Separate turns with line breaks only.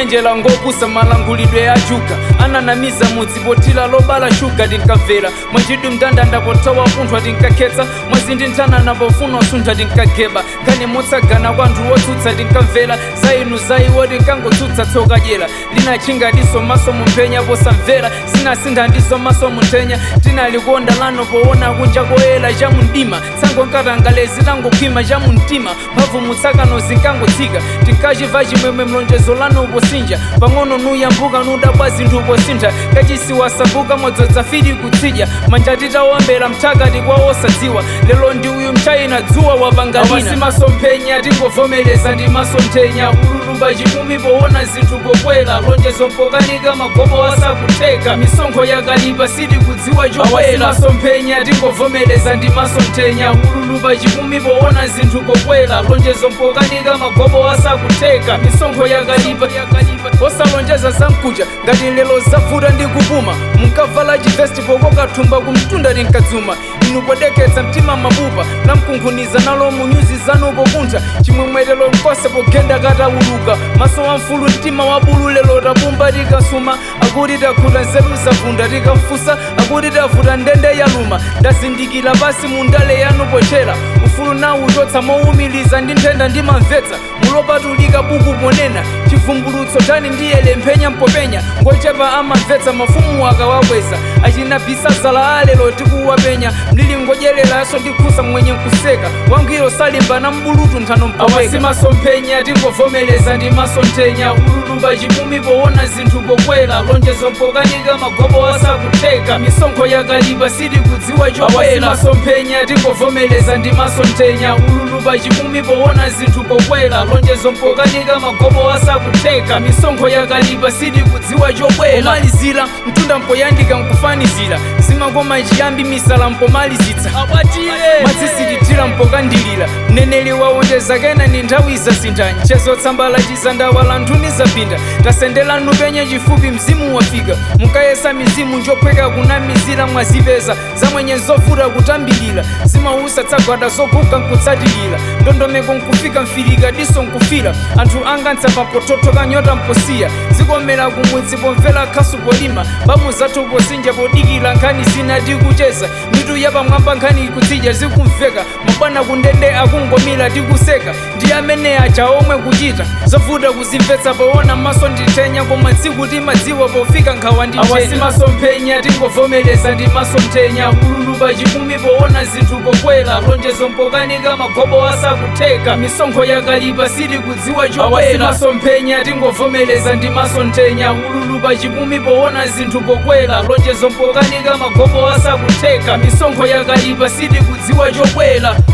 kunyenjera ngopusa malangulidwe ajuka ananamiza mudzi potila lobala shuga tinkamvera mwachidwi mndandanda potowa punthwa tinkakhetsa mwezi ndi nthanana pofuna usuntha tinkageba kani motsagana kwa anthu wotsutsa tinkamvera za inu za iwo tinkangotsutsa tsoka dyera linachinga diso maso mumphenya posamvera sinasintha ndiso maso munthenya tinalikonda lano poona kunja koyera cha mundima tsango nkatangalezi langokhwima cha mumtima mphamvu mutsakano zinkangotsika tinkachiva chimwemwe mlonjezo lano posinja pang'ono nuyambuka nudabwa zinthu posintha kachisi wasabuka mwadzodza fidi kutsidya manja titawombera mthakati kwa osadziwa lero ndi uyu mchayina dzuwa wapangalina awasimasomphenya tingovomereza ndi masomphenya ululumba chimumi poona zinthu pokwera lonjezo mpokanika magobo wasakutheka misonkho yakalipa sidi kudziwa chokwera awasimasomphenya tingovomereza ndi masomphenya ululumba chimumi poona zinthu pokwera lonjezo mpokanika magobo wasakutheka misonkho yakalipa osalonjeza zamkuja ngati lero zavuta ndi kupuma munkavala chivesti pokokathumba kumtunda tinkadzuma inu podeketsa mtima mabupa namkunkhuniza nalo munyuzi zanu pokuntha chimwemwetero nkose pogenda katawuluka maso wa mfulu mtima wa bulu lero tapumba tikasuma akuti takhuta nzeru zavunda tikamfusa akuti tavuta ndende yaluma ndazindikira pasi mundale yanu pochera ufulu nawu uchotsa mowumiliza ndi nthenda ndimamvetsa mulopatulika buku ponena chivumbulutso tani ndiyele mphenya mpopenya ngochepa amamvetsa mafumu akawakweza achinabisa zala alelo tikuwapenya mlili ngodyereraso ndikhusa mwenye nkuseka wangwiro salimba na mbulutu nthano mpawasimasomphenya tingovomereza ndi masomphenya ululumba chimumi poona zinthu pokwera lonjezo mpokanika magobo wasakutheka misonkho yakalipa sidi kudziwa chokwera masomphenya tingovomereza ndi masomphenya ululumba chimumi poona zinthu pokwera lonjezo mpokanika magobo wasakutheka misonkho yakalipa sidi kudziwa chokwera omalizira mtunda mpoyandika nkufanizira zimakoma chiyambi misala mpomalizitsa matsisitithira mpokandilira mneneli wawonjeza kena ni nthawi zasintha mchezo tsambala chizandawala nthuni zapinda tasendela nupenya chifupi mzimu wafika mukayesa mizimu njophweka kunamizira mwazipeza zamwenye zovuta kutambirira zimausa tsagwada zokhuka nkutsatilira ndondomeko nkufika mfirika diso nkufira anthu anga ntsapa potothoka nyota mposiya zikomera kumudzi pomvera khasu polima bamu zathu posinja podikira nkhani zina tikucheza mitu yapamwamba nkhani kutsidya zikumveka mabwana kundende akungomira tikuseka ndi amene aja omwe kuchita zovuta kuzimvetsa poona maso ndithenya koma tsiku timadziwa pofika nkhawa ndithenya tingovomereza ndi masomphenya ululupa chimumi poona zinthu pokwera lonjezo mpokanika magobo asakutheka misonkho yakalipa sidi kudziwa chokwera masomphenya tingovomereza ndi masomphenya ululupa chimumi poona zinthu pokwera lonjezo mpokanika magobo asakutheka misonkho yakalipa sidi kudziwa chokwera